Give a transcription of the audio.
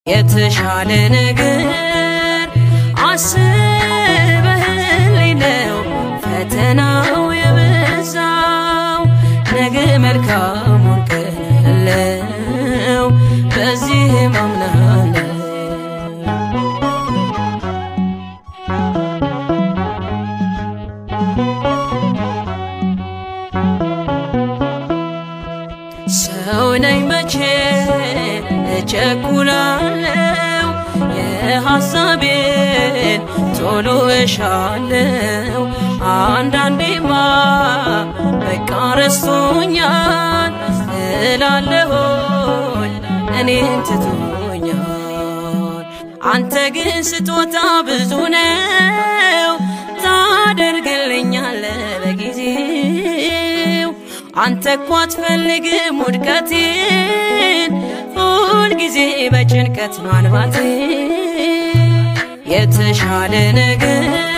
የተሻለ ነገር አስበህልኝ ነው ፈተናው የበዛው ነገ መልካሙን ቀን ያለው በዚህ ማምናለው ሰው ነኝ መቼ እቸኩላለው የሐሳቤን ቶሎ እሻለው አንዳንዴማ በቃ ረስቶኛል እላለሆኝ እኔን ትቶኛል አንተ ግን ስጦታ ብዙ ነው ታደርግልኛለ በጊዜው አንተ እኮ አትፈልግም ውድቀቴን ሁልጊዜ በጭንቀት ማንባቴ የተሻለ ነገር